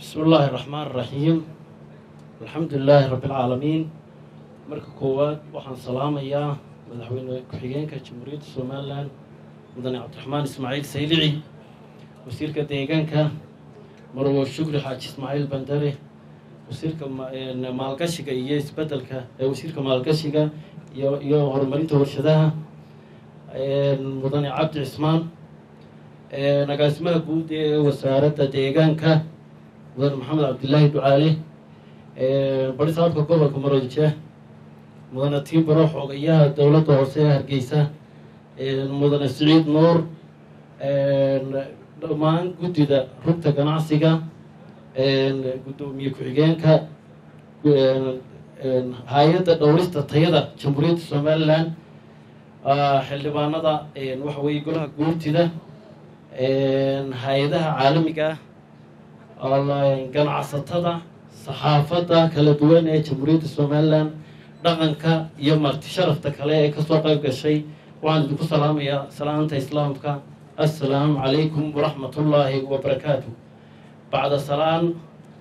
bismi illaahi raxmaan raxiim alxamdu lilaahi rabbi alcaalamiin marka koowaad waxaan salaamayaa madaxweyne ku-xigeenka jamhuuriyadda somalilan mudane cabdiraxmaan ismaaciil saylici wasiirka deegaanka marwo shukri xaaji ismaaciil bandare wasiirka maalgashiga iyo isbedelka wasiirka maalgashiga iyo iyo horumarinta warshadaha mudane cabdi cismaan agaasimaha guud ee wasaaradda deegaanka mudane maxamed cabdilaahi ducaale barisaabka gobolka maroodijeeh mudane tiibaro xogayaha dowladda hoose ee hargeysa mudane siciid nuur dhammaan guddida rugta ganacsiga guddoomiye ku-xigeenka hay-adda dhowrista tayada jamhuuriyadda somalilan xildhibaanada waxa weeye golaha guurtida hay-adaha caalamiga ganacsatada saxaafadda kala duwan ee jamhuuriyadda somalilan dhaqanka iyo marti sharafta kale ee kasoo qayb gashay waxaan idinku salaamayaa salaanta islaamka assalaamu calaykum waraxmatullaahi wabarakaatu bacda salaan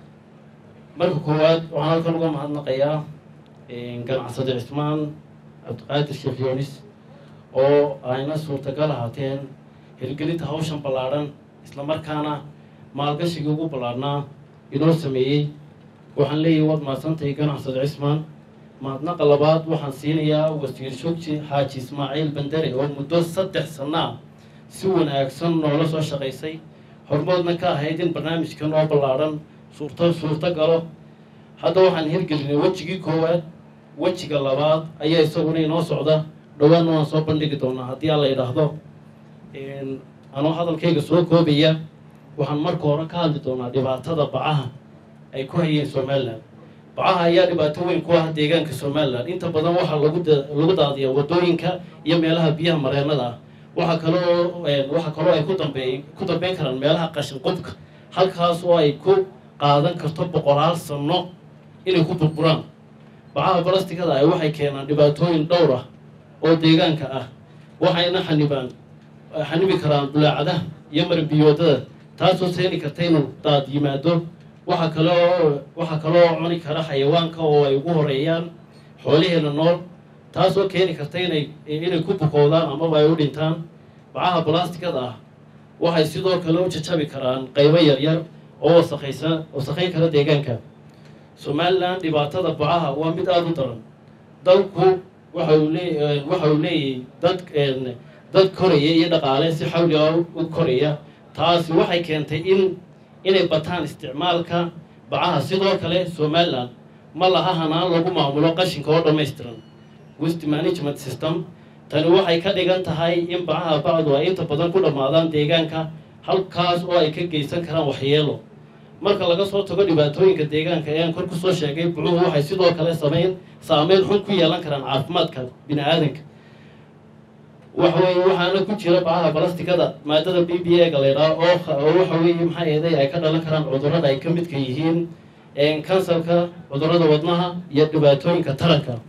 marka koowaad waxaan halkan uga mahadnaqayaa ganacsade cismaan cabdiqaadir sheekh yoonis oo ayna suurtagal ahaateen hirgelinta hawshan ballaadhan islamarkaana maalgashigii ugu ballaadhnaa inoo sameeyey waxaan leeyahay waad mahadsantahay ganacsade cismaan mahadnaqa labaad waxaan siinayaa wasiir shogji xaaji ismaaciil bandare oo muddo saddex sanaa si wanaagsan noola soo shaqaysay hormoodna ka ahayd in barnaamijkan oo ballaadhan suurto suurto galo hadda waxaan hirgelinay wejigii koowaad wejiga labaad ayaa isaguna inoo socda dhowaanna waan soo bandhigi doonaa haddii aan la idhaahdo anoo hadalkayga soo koobaya waxaan marka hore ka hadli doonaa dhibaatada bacaha ay ku hayeen somalilan bacaha ayaa dhibaato weyn ku ah deegaanka somalilan inta badan waxaa lagu lagu daadiyaa wadooyinka iyo meelaha biyaha mareenada ah waxaa kaloo waxaa kaloo ay ku dambeey ku dambeyn karaan meelaha qashin qubka halkaas oo ay ku qaadan karto boqolaal sano inay ku burburaan bacaha balastigada ah waxay keenaan dhibaatooyin dhowr ah oo deegaanka ah waxayna xanibaan xanibi karaan bulaacadaha iyo marbiyoodada taasoo seeni karta inuu daad yimaado waxaa kaloo waxaa kaloo cuni kara xayawaanka oo ay ugu horeeyaan xoolaheena nool taasoo keeni karta inay inay ku bukoodaan amaba ay u dhintaan bacaha balastigada ah waxay sidoo kale u jajabi karaan qaybo yaryar oo wasaqaysa wasaqayn kara deegaanka somalilan dhibaatada bacaha waa mid aada u daran dalku waxa uu lee waxa uu leeyahay dad dad koraya iyo dhaqaale si xawli ah u koraya taasi waxay keentay in inay bataan isticmaalka bacaha sidoo kale somalilan ma laha hanaan lagu maamulo qashinka oo dhammaystiran west management system tani waxay ka dhigan tahay in bacaha bacdu ay inta badan ku dhammaadaan deegaanka halkaas oo ay ka geysan karaan waxyeelo marka laga soo tago dhibaatooyinka deegaanka ee aan kor kusoo sheegay bucuhu waxay sidoo kale sameyn saameyn xun ku yeelan karaan caafimaadka bini aadanka waxaweye waxaana ku jira bacaha balastigada maadada b b a ga laydhaha oo oo waxa weeye maxaa eeday ay ka dhalan karaan cudurrada ay ka midka yihiin kansarka cudurrada wadnaha iyo dhibaatooyinka taranka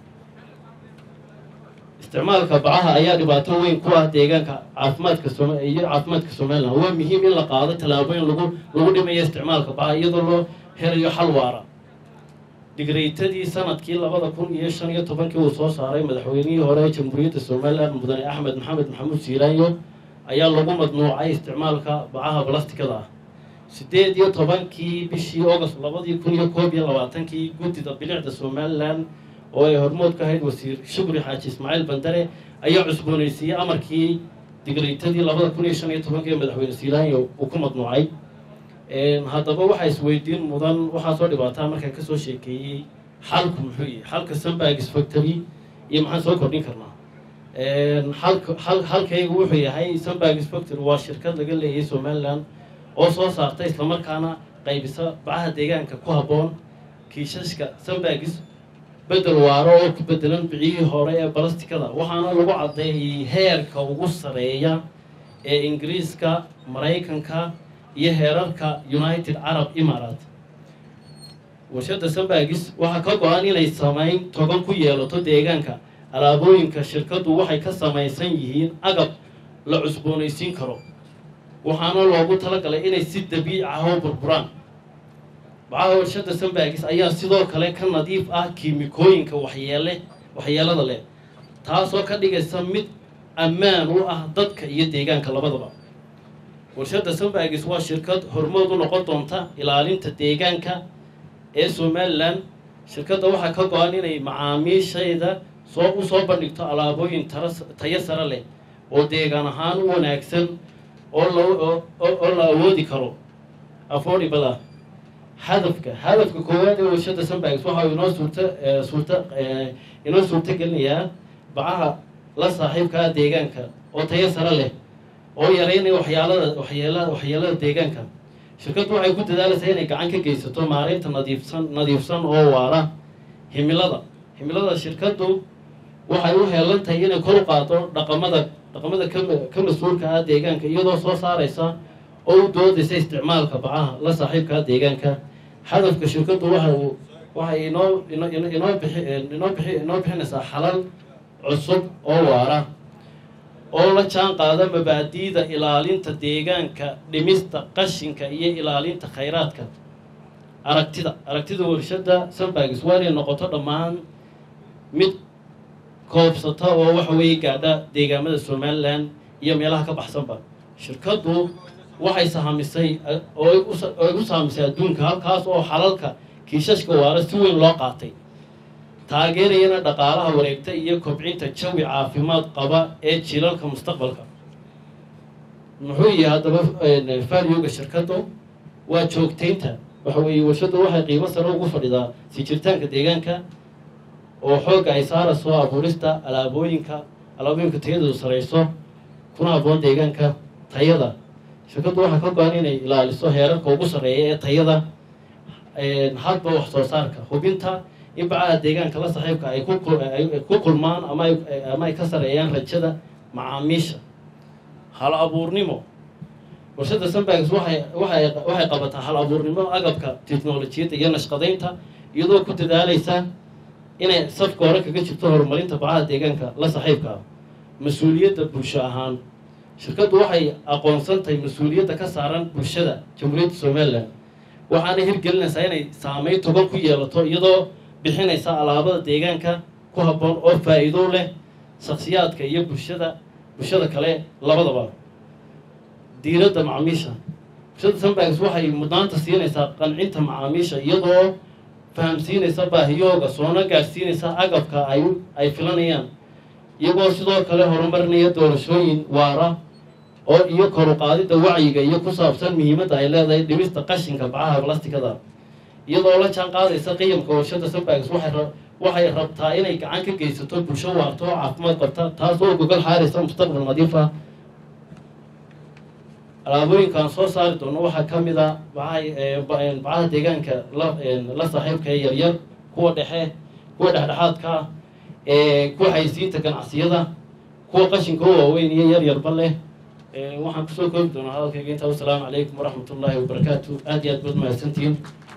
isticmaalka bacaha ayaa dhibaato weyn ku ah deegaanka caafimaadka som iyo caafimaadka somalilan waa muhiim in la qaado tallaabooyin lagu lagu dhimayo isticmaalka bacaha iyadoo loo helayo xal waara digreytadii sanadkii labada kun iyo shan iyo tobankii uu soo saaray madaxweynihii hore ee jamhuuriyadda somalilan mudane axmed maxamed maxamuud siiraanyo ayaa lagu madnuucay isticmaalka bacaha balastikada ah sideed iyo tobankii bishii august labadii kun iyo koob iyo labaatankii guddida bilicda somalilan oo ay hormood ka ahayd wasiir shukri xaaji ismaaciil bandare ayaa cusboonaysiiyey amarkii digreytadii labada kun iyo shan iyo tobankii ee madaxweyne siiraanyo uu ku madnuucay haddaba waxaa isweydiin mudan waxaa soo dhibaataa markaan kasoo sheekeeyey xalku muxuu yahay xalka sambagis factory iyo maxaan soo kordhin karnaa xalka xal xalkaygu wuxuu yahay sambagis factory waa shirkad laga leeyahay somaliland oo soo saarta islamarkaana qaybisa bacaha deegaanka ku habboon kiishashka sambagis bedel waaro oo ku bedelan biciyihii hore ee balastikada waxaana lagu caddeeyey heerka ugu sareeya ee ingiriiska maraykanka iyo heerarka united carab imarat warshadda sambagis waxaa ka go-an inay samayn togan ku yeelato deegaanka alaabooyinka shirkaddu waxay ka samaysan yihiin agab la cusboonaysiin karo waxaana loogu talagalay inay si dabiic ah oo burburaan bacaha warshada sambagis ayaa sidoo kale ka nadiif ah kiimikooyinka waxyeele waxyeelada leh taasoo ka dhigaysa mid ammaan u ah dadka iyo deegaanka labadaba warshada sambagis waa shirkad hormood u noqon doonta ilaalinta deegaanka ee somalilan shirkadda waxaa ka go-an inay macaamiishayda soo u soo bandhigto alaabooyin tara tayo sare leh oo deegaan ahaan u wanaagsan oo la oo la awoodi karo affordable ah hadafka hadafka koowaad ee warshada sambagis waxa uu inoo suurta suurta inoo suurta gelinayaa bacaha la saaxiibkaa deegaanka oo tayo sare leh oo yareynaya waxyaalada waxyeela waxyeelada deegaanka shirkaddu waxay ku dadaalaysaa inay gacan ka geysato maareynta nadiifsan nadiifsan oo waara himilada himilada shirkaddu waxay u heelan tahay inay kor u qaado dhaqamada dhaqamada ka ka mas-uulka ah deegaanka iyadoo soo saaraysa oo u doodaysa isticmaalka bacaha la saaxiibkaa deegaanka hadafka shirkaddu waxa uu waxay inoo ino inoo bixi inoo bixi inoo bixinaysaa xalal cusub oo waara oo la jaan qaada mabaadi'da ilaalinta deegaanka dhimista qashinka iyo ilaalinta khayraadka aragtida aragtida warshada sambagis waa inay noqoto dhammaan mid koobsata oo waxa weeye gaadha deegaamada somalilan iyo meelaha ka baxsanba shirkaddu waxay sahamisay oo ay u sahamisay adduunka halkaas oo xalalka kiishashka waara si weyn loo qaatay taageerayana dhaqaalaha wareegta iyo kobcinta jawi caafimaad qaba ee jilalka mustaqbalka muxuu yahay haddaba valyoga shirkaddu waa joogtaynta waxa weeye warshaddu waxay qiimo sare ugu fadhidaa si jirtaanka deegaanka oo xoogga ay saarayso abuurista alaabooyinka alaabooyinka tayadoodu sarayso kuna habboon deegaanka tayada shirkaddu waxaa ka go-an inay ilaaliso heerarka ugu sarreeya ee tayada hadba wax soo saarka hubinta in bacaha deegaanka la saaxiibka ay kuay ku kulmaan ama ama ay ka sareeyaan rajada macaamiisha hal abuurnimo warshada sambagis waxay waxay waxay qabataa hal abuurnimo agabka teknolojiyadda iyo nashqadaynta iyadoo ku dadaalaysa inay safka hore kaga jirto horumarinta bacaha deegaanka la saaxiibka ah mas-uuliyadda bulsho ahaan shirkaddu waxay aqoonsan tahay mas-uuliyadda ka saaran bulshada jamhuuriyadda somalilan waxaana hirgelinaysaa inay saameyn togan ku yeelato iyadoo bixinaysa alaabada deegaanka ku habboon oo faa-iido leh shaksiyaadka iyo bulshada bulshada kale labadaba diiradda macaamiisha bulshada sambagis waxay mudnaanta siinaysaa qancinta macaamiisha iyadoo fahamsiinaysa baahiyooga soona gaadhsiinaysa agabka ay ay filanayaan iyagoo sidoo kale horumarinaya doorashooyin waara oo iyo koru qaadidda wacyiga iyo ku saabsan muhiimadda ay leedahay dhimista qashinka bacaha blastikada iyadoo la jaan qaadaysa qiyamka warshada sambagis waxay waxay rabtaa inay gacan ka geysato bulsho waarto oo caafimaad qabta taas oo gogol xaaraysa mustaqbal nadiif ah alaabooyinkaan soo saari doono waxaa ka mid a bacaha bacaha deegaanka la la saaxiibka ee yaryar kuwa dhexe kuwa dhexdhexaadka ah kuwa xaysiinta ganacsiyada kuwa qashinka u waaweyn iyo yar yarba leh waxaan kusoo koobi doonaa hadalkayga intaa wasalaamu calaykum waraxmat ullaahi wabarakaatu aad iyo aad baad mahadsantihiin